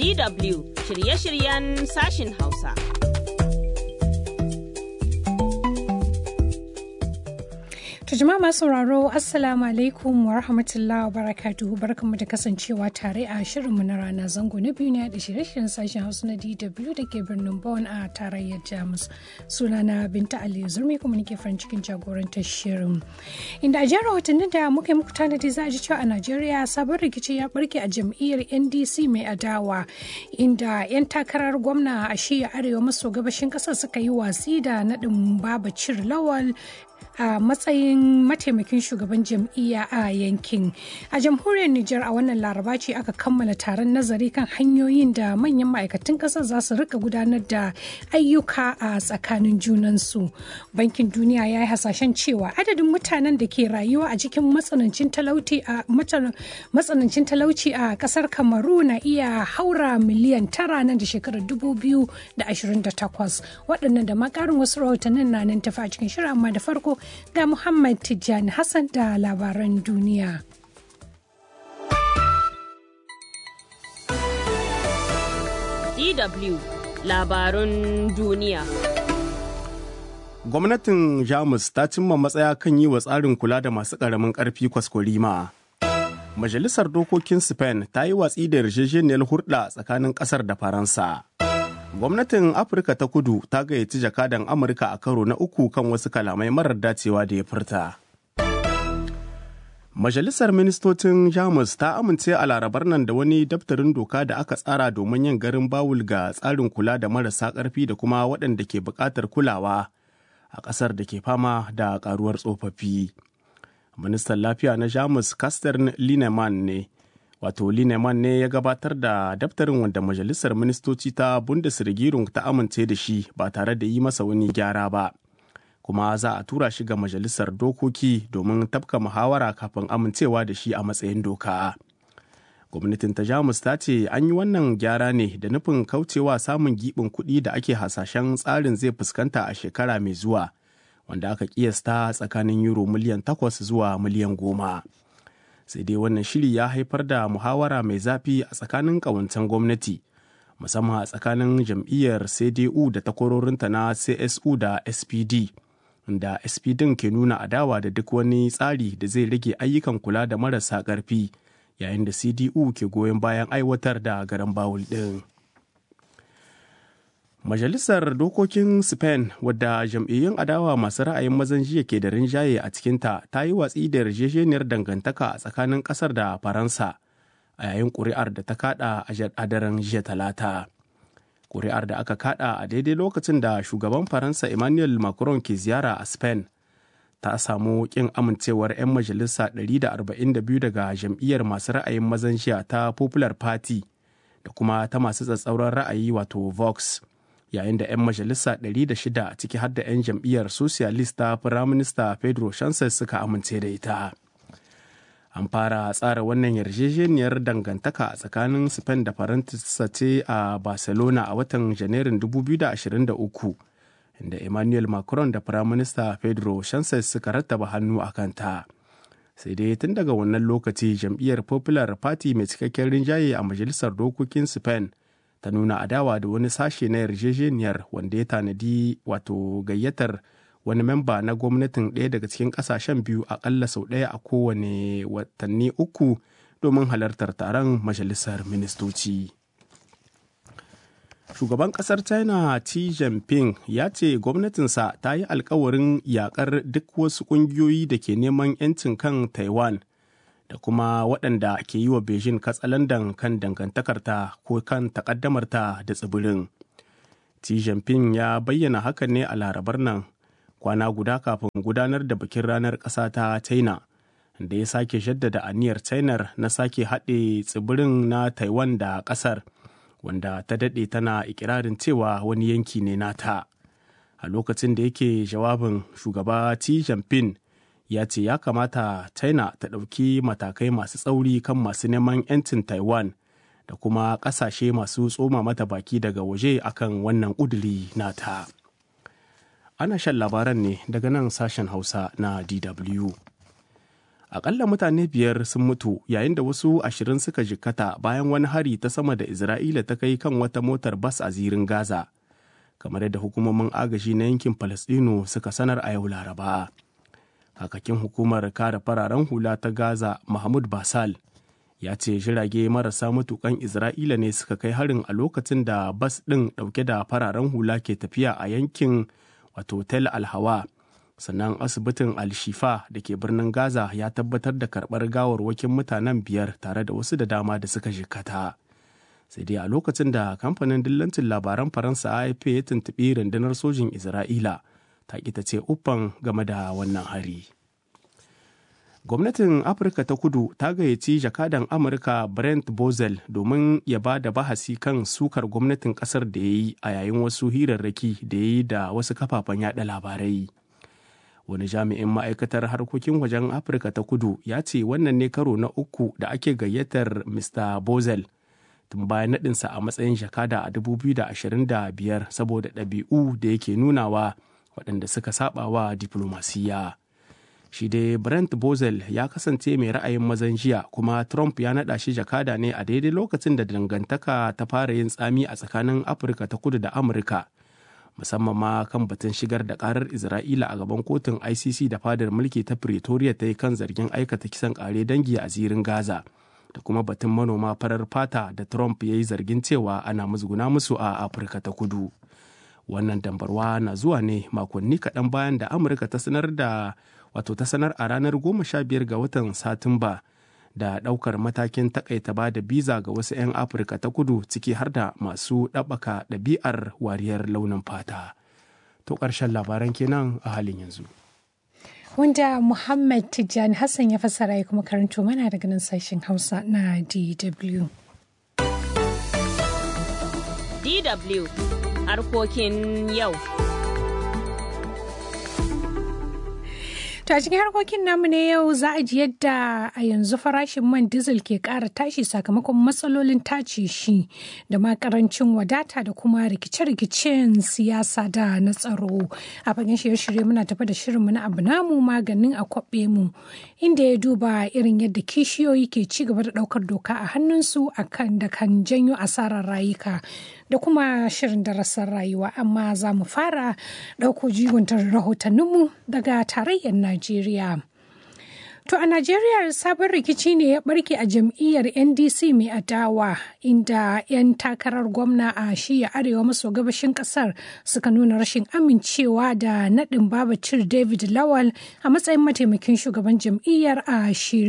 DW shirye-shiryen sashin Hausa. To jama'a masu sauraro Assalamu alaikum wa rahmatullahi wa barakatuhu barkanmu da kasancewa tare a shirinmu na rana zango na biyu ne da shirye-shiryen sashen Hausa na DW da ke birnin Bonn a tarayyar Jamus. Sunana Binta Ali Zurmi kuma nake farin cikin jagorantar shirin. Inda a jihar watannin da muka yi muku tanadi za a ji cewa a Najeriya sabon rikici ya barke a jam'iyyar NDC mai adawa inda 'yan takarar gwamna a shiya arewa maso gabashin ƙasar suka yi watsi da naɗin Baba Cir Lawal a matsayin mataimakin shugaban jam'iyya a yankin a jamhuriyar Nijar a wannan laraba ce aka kammala taron nazari kan hanyoyin da manyan ma'aikatan ƙasar za su rika gudanar da ayyuka a tsakanin junansu bankin duniya ya yi hasashen cewa adadin mutanen da ke rayuwa a cikin matsanancin talauci a matsanancin talauci a ƙasar kamaru na iya haura miliyan tara nan da shekarar 2028 waɗannan da makarin wasu rahotannin na nan tafi a cikin shirin amma da farko ga Muhammad Tijjani Hassan da labaran duniya. DW labarun duniya. Gwamnatin Jamus ta cimma matsaya kan yi wa tsarin kula da masu ƙaramin ƙarfi kwaskwarima. Majalisar Dokokin Spain ta yi watsi da yarjejeniyar hurɗa tsakanin ƙasar da Faransa. gwamnatin afirka ta kudu ta gayyaci jakadan amurka a karo na uku kan wasu kalamai marar dacewa da ya furta majalisar ministocin jamus ta amince a larabar nan da wani daftarin doka da aka tsara domin yin garin bawul ga tsarin kula da marasa ƙarfi da kuma waɗanda ke buƙatar kulawa a ƙasar da ke fama da ƙaruwar tsofaffi ministan lafiya na jamus kaster lineman ne wato lineman ne ya gabatar da daftarin wanda majalisar ministoci ta bundesregierung ta amince da shi ba tare da yi masa wani gyara ba kuma za a tura shi ga majalisar dokoki domin tafka muhawara kafin amincewa da shi a matsayin doka gwamnatin ta jamus ta ce an yi wannan gyara ne da nufin kaucewa samun giɓin kuɗi da ake hasashen tsarin zai fuskanta a shekara mai zuwa wanda aka kiyasta tsakanin euro miliyan takwas zuwa miliyan goma. sai dai wannan shiri ya haifar da muhawara mai zafi a tsakanin ƙawancen gwamnati musamman a tsakanin jam'iyyar cdu da takwarorinta na csu da spd da spd ke nuna adawa da duk wani tsari da zai rage ayyukan kula da marasa ƙarfi yayin da cdu ke goyon bayan aiwatar da garan bawul ɗin. Majalisar Dokokin Spain wadda jam'iyyun adawa masu ra'ayin mazan jiya ke da rinjaye a cikinta ta yi watsi da yarjejeniyar dangantaka a tsakanin ƙasar da Faransa a yayin ƙuri'ar da ta kada a daren jiya talata. Ƙuri'ar da aka kada a daidai lokacin da shugaban Faransa Emmanuel Macron ke ziyara a Spain ta samu ƙin amincewar 'yan majalisa 142 daga jam'iyyar masu ra'ayin mazan jiya ta Popular Party da kuma ta masu tsatsauran ra'ayi wato Vox. yayin da 'yan majalisa 106 ciki har da 'yan jam'iyyar socialist ta firaminista pedro sanchez suka amince da ita an fara tsara wannan yarjejeniyar dangantaka a tsakanin spain da faransa ce a barcelona a watan janairun 2023 inda emmanuel macron da firaminista pedro sanchez suka rattaba hannu a kanta sai dai tun daga wannan lokaci jam'iyyar popular party mai cikakken rinjaye a majalisar dokokin spain ta nuna adawa da wani sashe na yarjejeniyar wanda ya tanadi wato gayyatar wani memba na gwamnatin ɗaya daga cikin ƙasashen biyu aƙalla sau ɗaya a kowane watanni uku domin halartar taron majalisar ministoci. Shugaban ƙasar China Xi Jinping ya ce gwamnatinsa ta yi alkawarin yakar duk wasu ƙungiyoyi da ke neman 'yancin kan Taiwan. da kuma waɗanda ke yi wa Beijing katsalandan kan dangantakarta ko kan takaddamarta da tsibirin. Xi Jinping ya bayyana hakan ne a larabar nan kwana guda kafin gudanar da bikin ranar ƙasa ta China, da ya sake jaddada aniyar China na sake haɗe tsibirin na Taiwan da ƙasar, wanda ta daɗe tana ikirarin cewa wani yanki ne nata. A lokacin da yake jawabin shugaba Xi Jinping ya ce ya kamata china ta ɗauki matakai masu tsauri kan masu neman 'yancin taiwan da kuma ƙasashe masu tsoma mata baki daga waje akan wannan ƙuduri nata ana shan labaran ne daga nan sashen hausa na dw Akalla mutane biyar sun mutu yayin da wasu ashirin suka jikkata bayan wani hari ta sama da Isra'ila ta kai kan wata motar bas a zirin Gaza. Kamar yadda hukumomin agaji na yankin Falasɗinu suka sanar a yau Laraba. Hakakin hukumar kare fararen hula ta Gaza Mahmud Basal ya ce jirage marasa matukan Isra'ila ne suka kai harin a lokacin da bas ɗin ɗauke da fararen hula ke tafiya a yankin wato Tel Alhawa. sannan asibitin al-shifa da ke birnin gaza ya tabbatar da karɓar gawarwakin mutanen biyar tare da wasu da dama da suka jikata sai dai a lokacin da kamfanin dillancin labaran faransa afp ya tuntuɓi rundunar sojin isra'ila ta ƙi ta ce uffan game da wannan hari gwamnatin afirka ta kudu ta gayyaci jakadan amurka brent bozel domin ya ba da bahasi kan sukar gwamnatin kasar da ya yi a yayin wasu hirarraki da ya yi da wasu kafafen yada labarai wani jami'in ma'aikatar harkokin wajen afirka ta kudu ya ce wannan ne karo na uku da ake gayyatar mr bozel tun bayan naɗinsa a matsayin jakada a 2025 saboda ɗabi'u da yake nunawa waɗanda suka saba wa diflomasiyya shi dai brent bozel ya kasance mai ra'ayin mazan jiya kuma trump ya naɗa shi jakada ne a daidai lokacin da dangantaka ta fara yin tsami a tsakanin afirka ta kudu da amurka musamman ma kan batun shigar da karar isra'ila a gaban kotun icc da fadar mulki ta pretoria ta yi kan zargin aikata kisan kare dangi a zirin gaza da kuma batun manoma farar fata da trump ya yi zargin cewa ana musguna musu a afirka ta kudu wannan dambarwa na zuwa ne makonni kaɗan bayan da amurka ta sanar da wato ta sanar a ranar goma sha biyar ga watan satumba da ɗaukar matakin takaita ba da biza ga wasu 'yan afirka ta kudu ciki har da masu ɗabbaka ɗabi'ar wariyar launin fata to ƙarshen labaran kenan a halin yanzu wanda muhammad tijjani hassan ya fassara ya kuma karanto mana daga nan sashen hausa na dw DW harkokin yau. To a cikin harkokin namu ne yau za a ji yadda a yanzu farashin man diesel ke ƙara tashi sakamakon matsalolin tace shi da ma karancin wadata da kuma rikice-rikicen siyasa da na tsaro. A fagen shirye-shirye muna tafi da shirinmu na abu namu maganin a kwaɓe mu inda ya duba irin yadda kishiyoyi ke ci gaba da ɗaukar doka a hannunsu akan da kan janyo asarar rayuka. da kuma shirin darasin rayuwa amma za mu fara ɗauko jiguntar rahotanninmu daga tarayyar Najeriya. To a Najeriya sabon rikici ne ya barke a jam'iyyar NDC mai adawa inda 'yan takarar gwamna a shiya arewa maso gabashin kasar suka nuna rashin amincewa da naɗin babacir David Lawal a matsayin mataimakin shugaban jam'iyyar a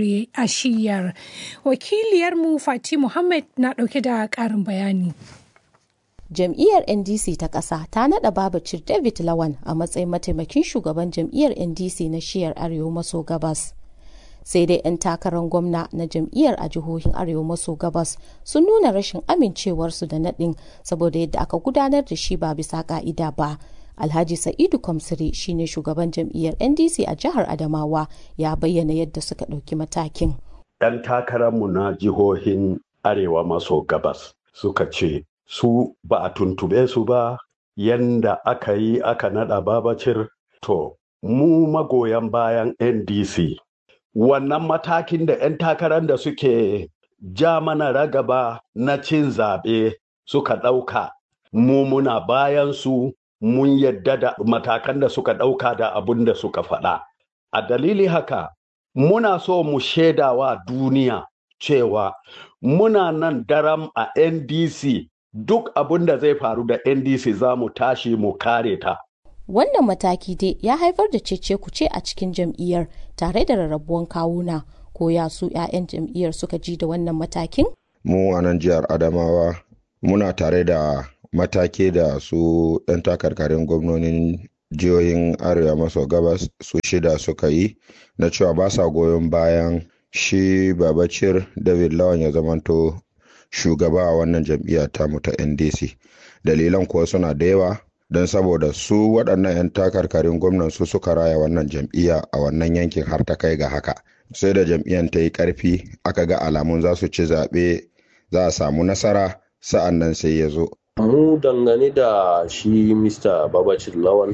shiyar. Wakiliyarmu Fati Muhammad na ɗauke da ƙarin bayani. jam'iyyar ndc ta ƙasa ta naɗa babacir david lawan a matsayin mataimakin shugaban jam'iyyar ndc na shiyar arewa maso gabas sai dai 'yan takarar gwamna na jam'iyyar a jihohin arewa maso gabas sun nuna rashin amincewarsu da naɗin saboda yadda aka gudanar da shi ba bisa ka'ida ba alhaji sa'idu kwamsiri shine shugaban jam'iyyar ndc a jihar adamawa ya bayyana yadda suka ɗauki matakin 'yan takararmu na jihohin arewa maso gabas suka ce su ba a tuntube su ba yanda aka yi aka nada babacir to mu magoyan bayan ndc wannan matakin da 'yan takarar da suke ja mana ragaba na cin zaɓe suka ɗauka mu muna bayan su mun yadda da matakan da suka ɗauka da abin da suka faɗa a dalili haka muna so mu shaidawa duniya cewa muna nan daram a ndc duk abin da zai faru da ndc za mu tashi mu kare ta wannan mataki dai ya haifar da cece kuce a cikin jam'iyyar tare da rarrabuwan kawuna ko ya su 'ya'yan jam'iyyar suka ji da wannan matakin mu a nan jihar adamawa muna tare da matake da su 'yan takarkarin gwamnonin jihohin arewa maso gabas su shida suka yi na cewa ba sa goyon bayan shi babacir david lawan ya zamanto shugaba a wannan jam'iyya tamu ta ndc dalilan kuwa suna da yawa don saboda su waɗannan 'yan takarkarin gwamnan su suka raya wannan jam'iyya a wannan yankin har ta kai ga haka sai da jam'iyyar ta yi ƙarfi aka ga alamun za su ci zaɓe za a samu nasara sa'an nan sai ya zo mu dangane da shi mr babacir lawan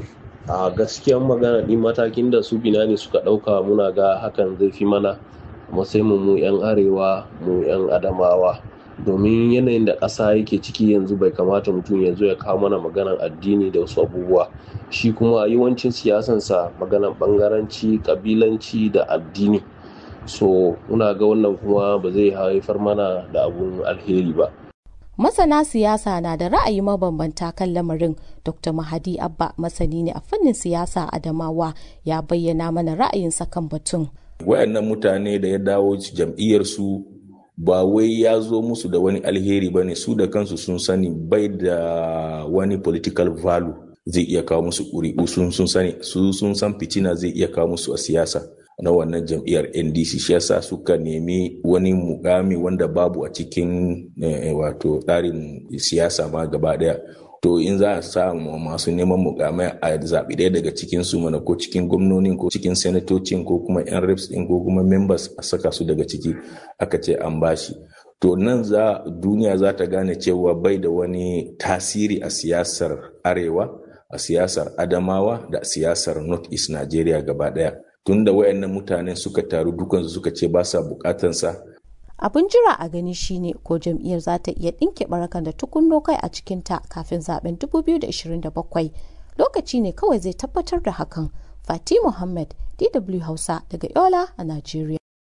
a gaskiyan magana ɗin matakin da su binani suka ɗauka muna ga hakan zai fi mana matsayin mu 'yan arewa mu 'yan adamawa domin yanayin da ƙasa yake ciki yanzu bai kamata mutum ya zo ya kawo mana maganan addini da wasu abubuwa shi kuma yawancin siyasansa maganan bangaranci kabilanci da addini so muna ga wannan kuma ba zai haifar mana da abun alheri ba masana siyasa na da ra'ayi mabambanta kan lamarin dr mahadi abba masani ne a fannin siyasa adamawa ya bayyana mana ra'ayinsa kan batun wayannan mutane da ya dawo jam'iyyarsu ba wai ya zo musu da wani alheri ba ne su da kansu sun sani bai da wani political value zai iya kawo musu ƙuri'u sun sun sani su sun san fitina zai iya kawo musu a siyasa na wannan jam'iyyar ndc shi yasa suka nemi wani mukami wanda babu a cikin wato tsarin siyasa ma gaba daya to in za a samu masu neman mukamai a zaɓi ɗaya daga cikin su mana ko cikin gwamnonin ko cikin senatocin ko kuma yan reps ɗin ko kuma members a saka su daga ciki aka ce an bashi to nan za duniya za ta gane cewa bai da wani tasiri a siyasar arewa a siyasar adamawa da siyasar north east nigeria gaba ɗaya tunda wayannan mutanen suka taru dukansu suka ce ba sa bukatansa abin jira a gani shine ko jam'iyyar za ta iya ɗinke barakan da tukunno kai a cikinta kafin zaben 2027 lokaci ne kawai zai tabbatar da hakan fati muhammad dw hausa daga yola a najeriya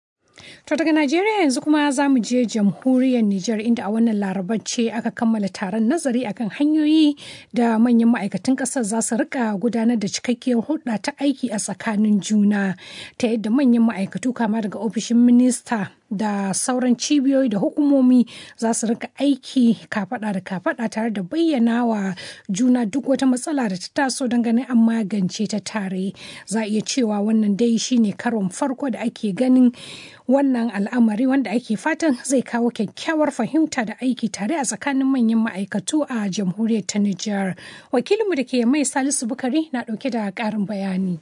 To daga Najeriya yanzu kuma za mu je jamhuriyar Nijar inda a wannan larabar ce aka kammala taron nazari akan hanyoyi da manyan ma'aikatan ƙasar za su rika gudanar da cikakkiyar hulɗa ta aiki a tsakanin juna ta yadda manyan ma'aikatu kama daga ofishin minista da sauran cibiyoyi da hukumomi za su rika aiki kafada da kafada tare da bayyana wa juna duk wata matsala da ta taso don ganin an magance ta tare za a iya cewa wannan dai shine karon farko da ake ganin wannan al'amari wanda ake fatan zai kawo kyakkyawar fahimta da aiki tare a tsakanin manyan ma'aikatu a jamhuriyar ta Nijar. Wakilinmu da ke mai Salisu Bukari na ɗauke da ƙarin bayani.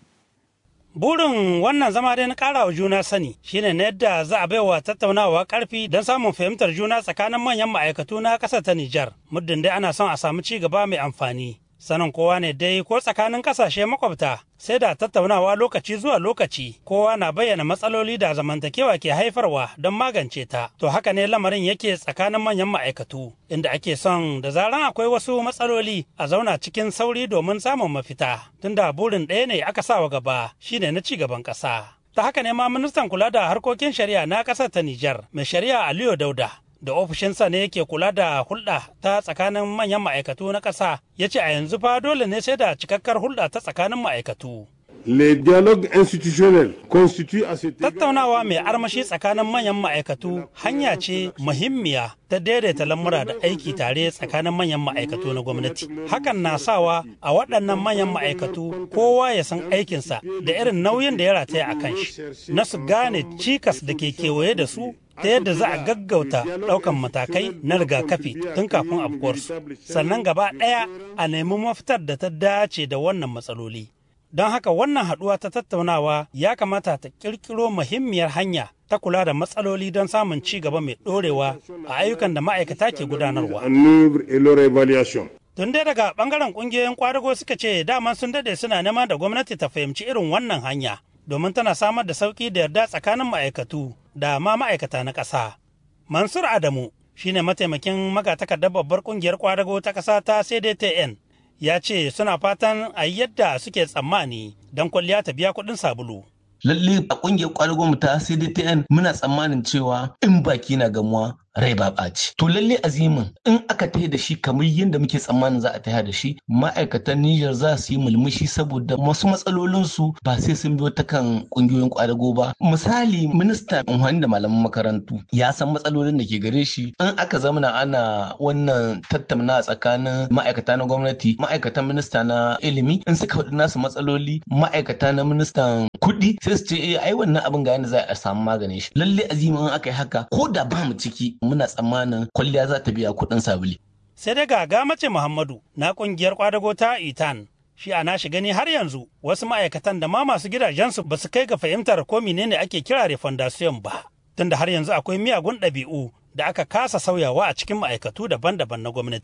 Burin wannan zama dai na ƙara wa juna sani shine na yadda za a baiwa tattaunawa ƙarfi don samun fahimtar juna tsakanin manyan ma'aikatu na ƙasar ta Nijar. Muddin dai ana son a samu ci gaba mai amfani. Sanin kowa ne dai ko tsakanin ƙasashe makwabta sai da tattaunawa lokaci zuwa lokaci kowa na bayyana matsaloli da zamantakewa ke haifarwa don magance ta. To haka ne lamarin yake tsakanin manyan ma'aikatu inda ake son da zaran akwai wasu matsaloli a zauna cikin sauri domin samun mafita. Tunda burin ɗaya ne aka sa wa gaba shine na ci gaban ƙasa. Ta haka ne ma ministan kula da harkokin shari'a na ƙasar ta Nijar mai shari'a Aliyu Dauda da ofishinsa ne yake kula da hulɗa ta tsakanin manyan ma'aikatu na ƙasa ya ce a yanzu fa dole ne sai da cikakkar hulɗa ta tsakanin ma'aikatu. Le dialogue institutionnel constitue à cet Tattaunawa mai armashi tsakanin manyan ma'aikatu hanya ce muhimmiya ta daidaita lamura da aiki tare tsakanin manyan ma'aikatu na gwamnati. Hakan na sawa a waɗannan manyan ma'aikatu kowa ya san aikinsa da irin nauyin da ya rataya a kan shi. Na su gane cikas da ke kewaye da su ta yadda za a gaggauta ɗaukan matakai na rigakafi tun kafin afkuwarsu sannan gaba ɗaya a nemi mafitar da ta dace da wannan matsaloli don haka wannan haɗuwa ta tattaunawa ya kamata ta ƙirƙiro muhimmiyar hanya ta kula da matsaloli don samun ci gaba mai ɗorewa a ayyukan da ma'aikata ke gudanarwa. Tun dai daga ɓangaren ƙungiyoyin kwadago suka ce dama sun dade suna neman da gwamnati ta fahimci irin wannan hanya domin tana samar da sauƙi da yarda tsakanin ma'aikatu da ma ma'aikata na ƙasa. Mansur Adamu shine mataimakin magatakardar babbar ƙungiyar kwadago ta ƙasa ta CDTN ya ce suna fatan a yi yadda suke tsammani don kwalliya ta biya kuɗin sabulu. lalle a kungiyar kwadagon mu ta CDTN muna tsammanin cewa in baki na gamuwa rai ba ɓaci. To lalle azimin in aka tahi da shi kamar yadda muke tsammanin za a tahi da shi ma'aikatan Niger za su yi mulmushi saboda wasu matsalolinsu ba sai sun biyo ta kan kungiyoyin kwadago ba. Misali minista unhani da malaman makarantu ya san matsalolin da ke gare shi in aka zamana ana wannan tattauna tsakanin ma'aikata na gwamnati ma'aikatan minista na ilimi in suka faɗi nasu matsaloli ma'aikata na ministan kuɗi sai su ce eh ai wannan abin ga yadda za a samu maganin shi. Lalle azimin in aka yi haka ko da ba mu ciki muna tsammanin kwalliya za ta biya kuɗin sabuli. Sai dai ga mace Muhammadu na ƙungiyar kwadago ta Itan. Shi a nashi gani har yanzu wasu ma'aikatan da ma masu gidajensu ba su kai ga fahimtar ko menene ake kira refondation ba. Tunda har yanzu akwai miyagun ɗabi'u da aka kasa sauyawa a cikin ma'aikatu daban-daban na gwamnati.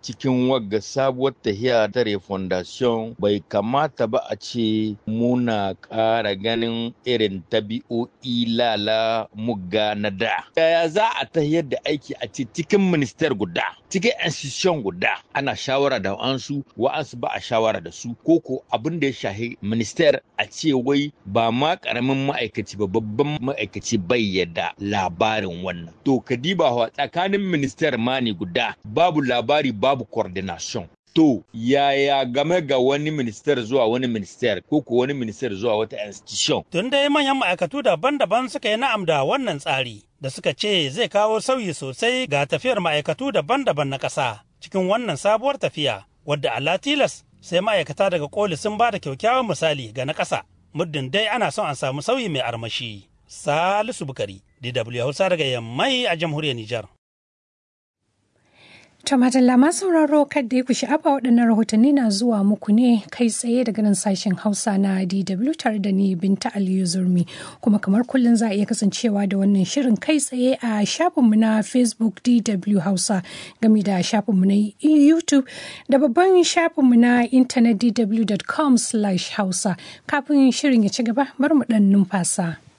cikin wagga sabuwar tahiya ta refondation bai kamata ba a ce muna ƙara ganin irin tabi'o'i lala mugga na da. Yaya za a tahiyar da aiki a ce cikin minister guda, cikin institution guda ana shawara da wa'ansu, wa'ansu ba a shawara da su, ko ko abin da ya shahi minister a ce wai ba ma ƙaramin ma'aikaci ba babban ma'aikaci bai yadda labarin wannan. To kadiba tsakanin minister ma ne guda babu labari babu coordination. To, yaya game ga wani minister zuwa wani minister ko ko wani minister zuwa wata institution? Tun dai manyan ma'aikatu daban-daban suka yi na'am da wannan tsari da suka ce zai kawo sauyi sosai ga tafiyar ma'aikatu daban-daban na ƙasa cikin wannan sabuwar tafiya wadda Allah tilas sai ma'aikata daga koli sun ba da kyakkyawan misali ga na ƙasa muddin dai ana son a samu sauyi mai armashi. Salisu Bukari, DW Hausa daga Yammai a jamhuriyar Nijar. Tumatalla masu sauraro kadda ku sha'afa waɗannan rahotanni na zuwa muku ne kai tsaye daga nan sashen Hausa na DW tare da ni Binta Aliyu Zurmi kuma kamar kullum za a iya kasancewa da wannan shirin kai tsaye a shafinmu na Facebook DW Hausa game da shafinmu na YouTube da babban shafinmu na intanet dw.com/hausa kafin shirin ya ci gaba bar mu ɗan numfasa.